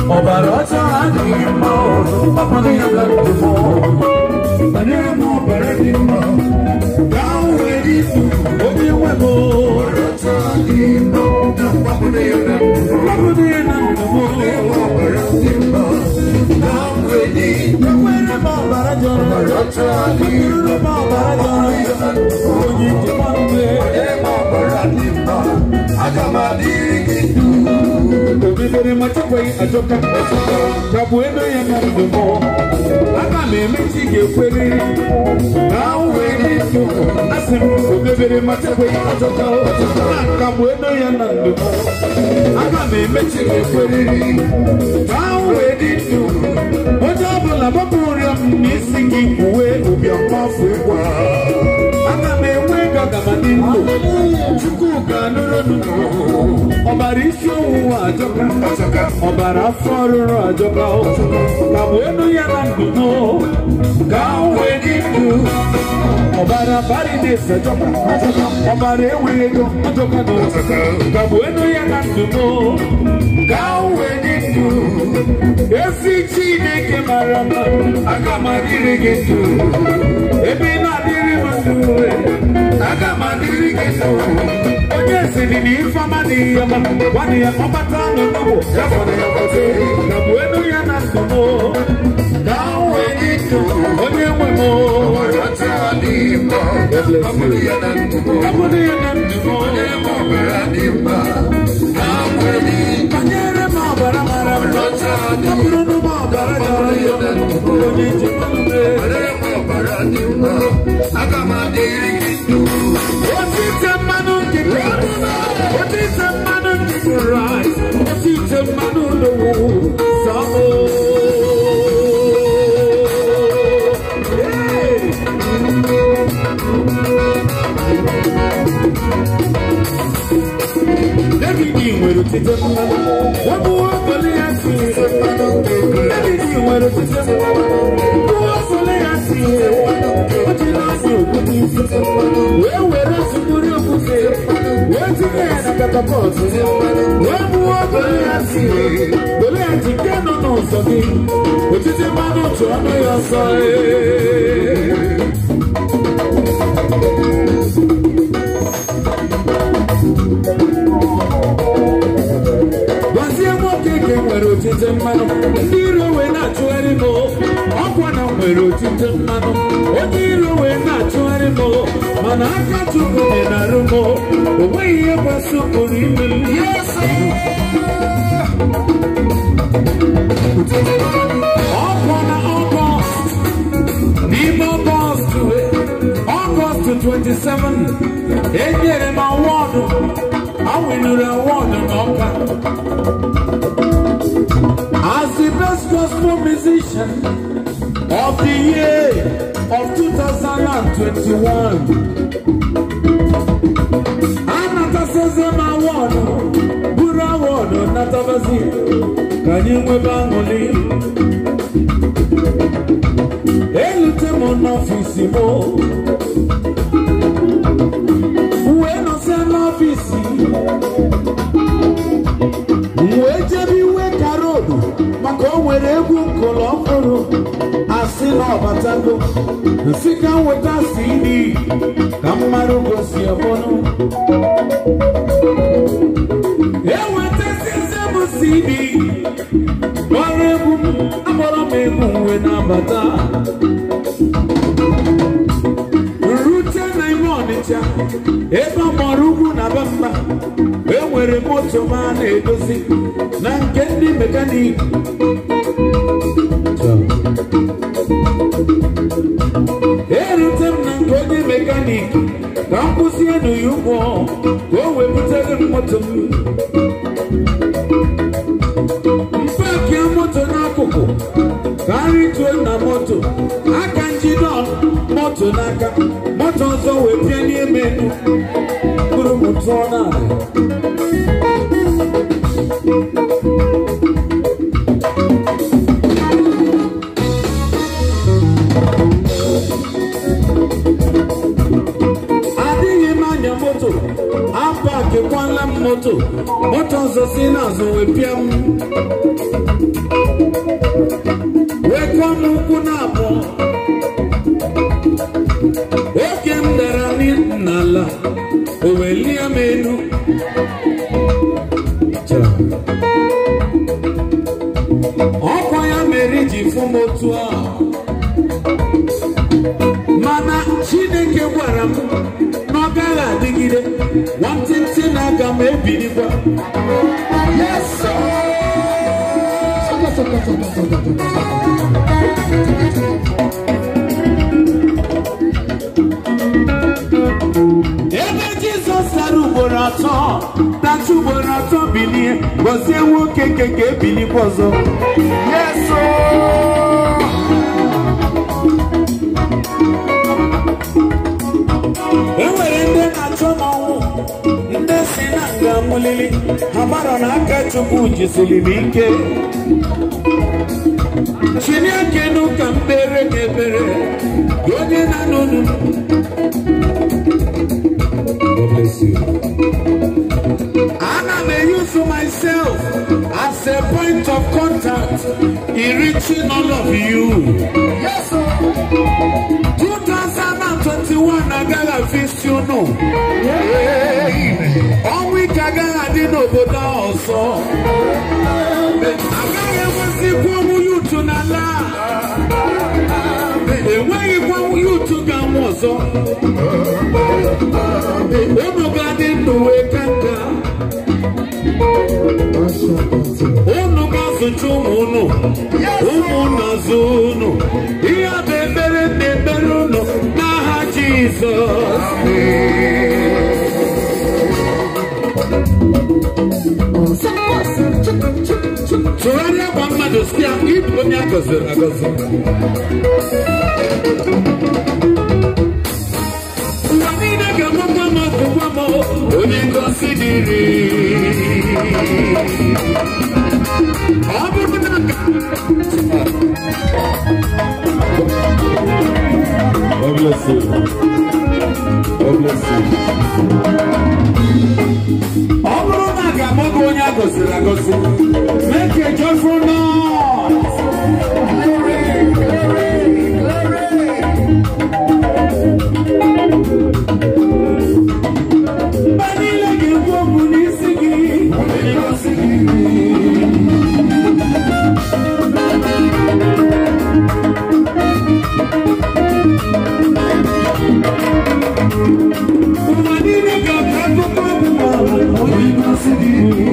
ọbara ọcha adịghị mma ọkpọrọ ya na ndụmọ banyere m ọbara dị mma gaa wee dị ndụ onye nwe m ọbara ọcha adịghị mma ọkpọrọ ya na ndụmọ ọbara dị mma gaa wee dị ndụ enwere m ọbara jọrọ ọbara ọcha adịghị mma ọbara jọrọ njọ onye njikwa mgbe banyere m ọbara dị mma aga m adịrị gị ndụ obibere machakwaghị ajọka chagbu ebe ya na ndụmọ aga m emechi ga-ekweriri na wee dị ndụ asị m obibere machakwaghị ajọka na nkagbu ebe ya na ndụmọ aga m emechi ga-ekweriri na wee dị ndụ onye ọbụla gbapụ ụrịọ m n'isi gị uwe ụbịam mmafu ịgwa aga m enwe ego aga m adị ndụ chukwu ga-anụrụ ọbara isi ọwụwa ajọka ọbara afọ ọrụrụ ajọka ka bụ enu ya na ndụmọ ka wee dị ndụ ọbara barides ajọka ọbara enweghị ego ajọka na ka bụ enu ya na ndụmọ ka wee dị ndụ ezi chineke mara mma aga m adịrị gị ndụ ebe ị na-adịrị m ndụ aga m adịrị gị ndụ onye siri na ifeọma dị ya ma gwana ya ọbata n'ụlọ ya fọrọ ya fọte na bụ enu ya na ndụmọ ka wee dị ndụ onye nwe m abụrụ ya na ndụmọ banyere m ọbara mara mma ọ bụrụ na ụmụ ọbara jọrọ ya onye njikwa mgbe Aga m adịrị gị ndụ Otite mmanụ nkịtị Otite mmanụ nkịtị rice Otite mmanụ lowo Samo Hey! David nwere otite mmanụ Wabụ okole ya si David nwere otite mmanụ Wabụ okole ya si O ji na-asị okwute isi wee were sukpuri okwute wee tinye ya na katapọt wee gbuo okole ya si were ya ji nke nọ n'ụzọ gị otite mmanụ chụ ọnụ ya ọsọ ee. gwazie nwoke ka nwere otite mmanụ ndị iro wee na-achụgharị m ọkwa na nwere otite mmanụ onye iro wee na-achụgharị m mana aka chukwu dị na arụ m o nweghị ihe gbasopụrụ ime m ọkwa na ọgọst n'ime ọgọst ọgọst 27 enyere m awọdụ awinuru awọdụ n'ọka as the best gospel musician of the year of 2021 anatasịzi m awọdụ buru awọdụ natabazi ka anyị nwebe aṅụrị elute m n'ọfisi m wee nọsịa n'ọfisi wee jebe iwe karodu maka o nwere egwu nkụlụ ọhụrụ asị na ọbatago nsị ka m weta cd ka mmadụ gosi ọbụnụ ewetazize m cd gbara egwu m agbọrọ m egwu wee na-abata rute na ime ọnịcha ebe ọ gbara ugwu na be mba enwere moto m a na-edozi na nke ndị mekaniki erute m na nke onye mekaniki ka m kwụsie nụ ya ụgwọ ka o wee butere m moto m mpakia moto n'akụkụ ka nri tue na moto aka njide moto n'aka moto ọzọ wee pịa n'ime enu bụrụ m tụọ n'ala adịghị m anya moto apakikwala m moto moto ọzọ si n'azụ wee pịa m wee kụọ m ụkwụ na-abụọ oge m dara n'ala o wee lie m elu ọkwa ya mere ji fụ m otu a mana chineke gwara m na ọ gaghị adịgide nwantịntị na aga m ebilikwa Yes, ebe jizọs sara ugboro atọ tacha ugboro atọ bilie gọzie nwoke nke ka ebilikwa ọzọ yes, e nwere ndị na-achọ m ọnwụ ndị si na nga mụlili ha mara na aka chukwu jisiri m ike chini aka enu ka m kpere gị ekpere gị onye na n'unu ana m eyusu myself as a point of contact in reaching all of you yes, 2021 agaghị afisi unu ọnwụ ike agaghị adị n'obodo a ọzọ agaghị enwezikwa ọnwụ yutu n'ala a. enweghịkwa yutu ga-anwụ ọzọ unu ga-adị ndụ wee ka nka unu ga-azụcha ụmụ unu ụmụ unu azụ unu ihe a bụ ekpere na ekpere unu n'aha jizọs tụgharịa gwa mmadụ si ya ịbụ onye a gọziri agọzi ụwa niile ga-agbakwa m ọgụgwa m onye ngosi dịrị ọ bụrụ na God bless you. God bless you. ọ bụrụ na a ga-agba gị onye a gọziri agọzi make a joyful noise. Mgbe niile ga-ekwu okwu n'isi gị. Mgbe niile ga-akọ akụkọ ọgwụgwọ onye ngosi gị.